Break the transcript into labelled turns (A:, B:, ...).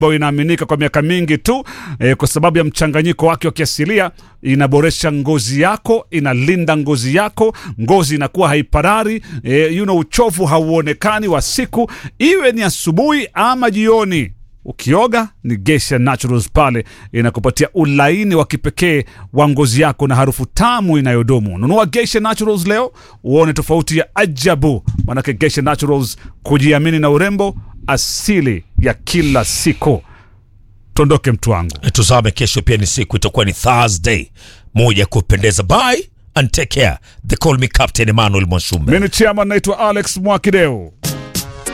A: ambayo inaaminika kwa miaka mingi tu eh, kwa sababu ya mchanganyiko wake wa kiasilia inaboresha ngozi yako inalinda ngozi yako ngozi inakuwa haiparari eh, you know, uchovu hauonekani wa siku iwe ni asubuhi ama jioni ukioga ni Geisha Naturals pale inakupatia ulaini wa kipekee wa ngozi yako na harufu tamu inayodumu. Nunua Geisha Naturals leo uone tofauti ya ajabu, manake Geisha Naturals, kujiamini na urembo asili ya kila siku. Tondoke mtu wangu.
B: tuzame kesho pia ni siku itakuwa ni thursday moja ya kupendeza bye and take care the call me captain emmanuel mwashumbe
A: Mimi ni chairman naitwa Alex Mwakideu.